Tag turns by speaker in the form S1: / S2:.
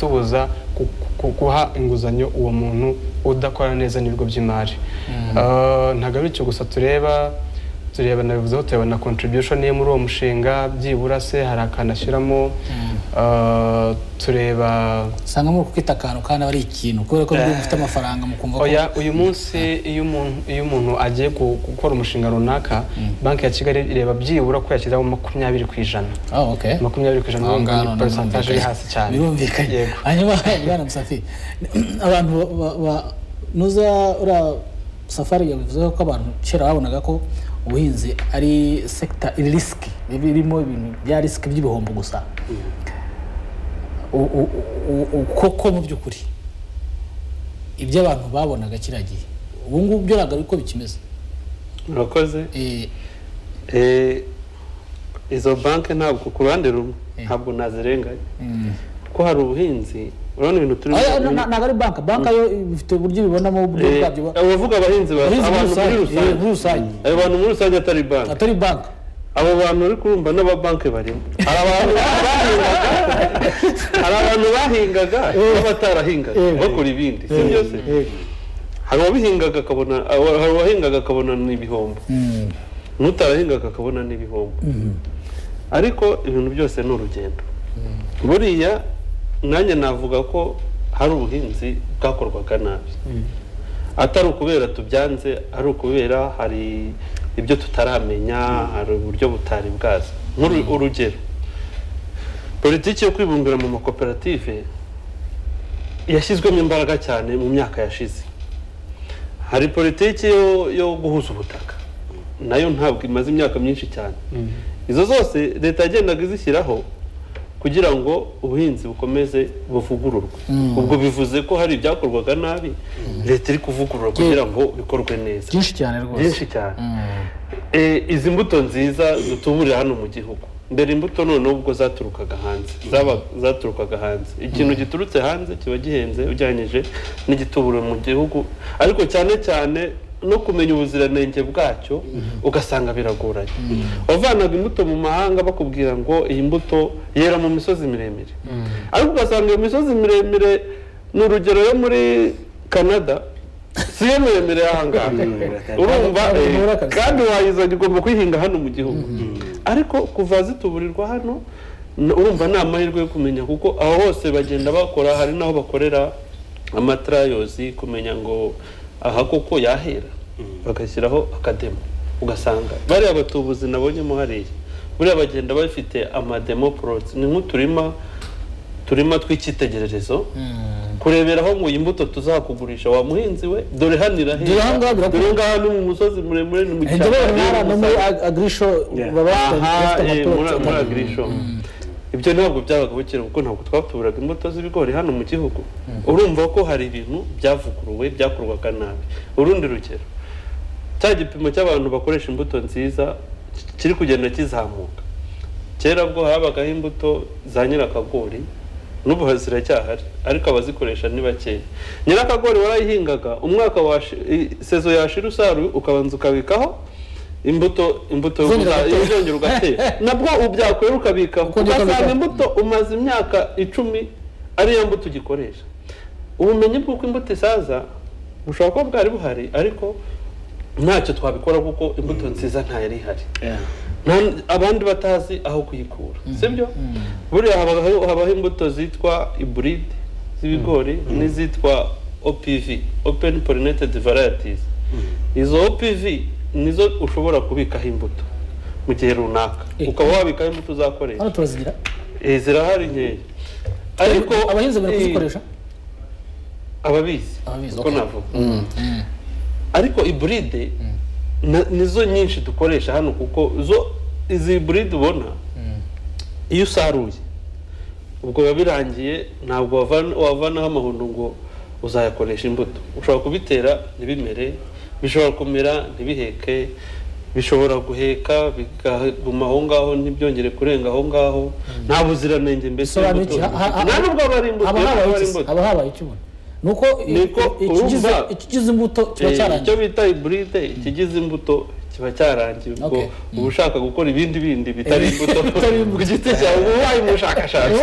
S1: tubuza guha inguzanyo uwo muntu udakora neza n'ibigo by'imari ntabwo ari icyo gusa tureba tureba nabivuzeho tureba na contribution ye muri uwo mushinga byibura se hari akantu ashyiramo Eh, tureba
S2: usanga muri kwita akantu kandi aba ari ikintu kubera ko niba mufite amafaranga mukumva ko
S1: oya uyu munsi iyo umuntu iyo umuntu agiye gu- gukora umushinga runaka banki ya kigali ireba byibura ko yashyiraho makumyabiri ku ijana
S2: Oh, okay.
S1: makumyabiri ku ijana
S2: Aho ngaho
S1: ni
S2: none
S1: percentage iri
S2: birumvikanye.
S1: hasi cyane
S2: birumvikanye
S1: Yego.
S2: hanyuma bwana musafi abantu ba- ba- ba- nuza uriya safari yabivuzeho ko abantu kera babonaga ko ubuhinzi ari sekita iri risiki birimo ibintu bya risiki by'ibihombo gusa U- u- u- u- koko mu by'ukuri ibyo abantu babonaga kiriya gihe ubu ngubu byo ntabwo ari ko bikimeze
S3: murakoze
S2: Eh,
S3: Eh, izo banki ntabwo ku ruhande rumwe ntabwo nazirenganya kuko hari ubuhinzi urabona ibintu turi
S2: oya, na- na- ntabwo ari banki banki yo ifite uburyo ibibonamo uburyo
S3: Eh,
S2: bwabyo
S3: abavuga abahinzi ba-
S2: Abahinzi muri
S3: abantu
S2: rusange,
S3: muri
S2: eh, muri
S3: rusange
S2: rusange.
S3: abo bantu muri rusange atari banki
S2: atari banki
S3: abo bantu uri kurumva n'ababanki barimo hari abantu bahingaga hari abantu bahingaga n'abatarahingaga bakora ibindi si byose hari uwabihingaga akabona hari uwahingaga akabona n'ibihombo n'utarahingaga akabona n'ibihombo ariko ibintu byose ni urugendo buriya nanjye navuga ko hari ubuhinzi bwakorwaga nabi atari ukubera tubyanze ari ukubera hari ibyo tutaramenya hari uburyo butari bwaza nk'uru- urugero politiki yo kwibumbira mu makoperative yashyizwemo imbaraga cyane mu myaka yashize hari politiki yo, yo guhuza ubutaka nayo ntabwo imaze imyaka myinshi cyane izo zose leta yagendaga izishyiraho kugira ngo ubuhinzi bukomeze buvugururwe ubwo bivuze ko hari ibyakorwaga nabi leta iri kuvugurura kugira ngo bikorwe neza
S2: byinshi cyane rwose
S3: byinshi cyane Eh, izi mbuto nziza dutuburira hano mu gihugu mbere imbuto noneho ubwo zaturukaga hanze zaba- zaturukaga hanze ikintu giturutse hanze kiba gihenze ujyanyije n'igitubura mu gihugu ariko cyane cyane no kumenya ubuziranenge bwacyo ugasanga biragoranye wavanaga imbuto mu mahanga bakubwira ngo iyi mbuto yera mu misozi miremire ariko ugasanga iyo misozi miremire ni urugero yo muri canada si yo miremire y'ahangaha urumva
S2: Ntabwo
S3: eh,
S2: kabisa.
S3: kandi wayizana igomba kuyihinga hano mu gihugu ariko kuva zituburirwa hano n- urumva ni amahirwe yo kumenya kuko aho hose bagenda bakora hari n'aho bakorera amatarayozi kumenya ngo aha koko yahera bagashyiraho akademo ugasanga bariya batubuzi nabonyemo hariya buriya bagenda bafite amademo porotsi ni nk'uturima turima tw'icyitegererezo kureberaho ngo iyi mbuto tuzakugurisha wa muhinzi we dore hano irahera
S2: Dore aha ngaha birakura.
S3: dore ngaha ni mu musozi muremure ni mu
S2: inzobere
S3: cyaro.
S2: ntara no muri agirisho baba bafite
S3: aha eh, muri
S2: amatora
S3: muri agirisho ibyo ntabwo byabaga bukera kuko ntabwo twatuburaga imbuto z'ibigori hano mu gihugu urumva ko hari ibintu byavuguruwe byakorwaga nabi urundi rugero cya gipimo cy'abantu bakoresha imbuto nziza ki- kiri kugenda kizamuka kera bwo habagaho imbuto za nyirakagori n'ubu ziracyahari ariko abazikoresha ni bakeya nyirakagori warayihingaga umwaka washi- i- sezo yashira usaruye ukabanza ukabikaho imbuto imbuto yo
S2: Zongera
S3: kuza-
S2: ugatera.
S3: izongera ugatera nabwo ubyakuye ukabikaho
S2: Uko niko
S3: ugasanga
S2: bikora.
S3: imbuto umaze imyaka icumi ariyo mbuto ugikoresha ubumenyi bw'uko imbuto isaza bushobora kuba bwari buhari ariko ntacyo twabikora kuko imbuto nziza ntayari ihari Nta- abandi batazi aho kuyikura sibyo buriya habaho habaho imbuto zitwa iburide z'ibigori n'izitwa opv open pollinated varieties izo opv nizo ushobora kubikaho imbuto mu gihe runaka
S2: Eh.
S3: ukaba wabikaho imbuto uzakoresha
S2: hano turazigira
S3: Eh, zirahari nkeya ariko
S2: abahinzi bari
S3: eh,
S2: kuzikoresha
S3: ababizi
S2: Ababizi,
S3: uko
S2: okay.
S3: navuga ariko iburide na- nizo nyinshi dukoresha hano kuko zo izi buride ubona iyo usaruye ubwo biba birangiye ntabwo wavana- wavanaho amahundo ngo uzayakoresha imbuto ushobora kubitera ntibimere bishobora kumera ntibiheke bishobora guheka bikaguma aho ngaho ntibyongere kurenga aho ngaho nta buziranenge mbese
S2: Bisobanuye
S3: imbuto-
S2: iki? Ha- ha- ha-
S3: nta n'ubwo aba ari imbuto
S2: haba
S3: nta n'ubwo
S2: habaye
S3: aba ari
S2: iki se?
S3: imbuto
S2: haba habaye ikibona ni uko i-
S3: Niko
S2: i- ikigize-
S3: urumva-
S2: ikigize imbuto kiba
S3: Eh, icyo
S2: cyarangiye
S3: bita iburide ikigize imbuto kiba cyarangiye ubwo
S2: Okay.
S3: uba ushaka gukora ibindi bindi bitari
S2: Eh,
S3: imbuto
S2: bitari imbuto.
S3: ku giti cyawe uba wabaye umushakashatsi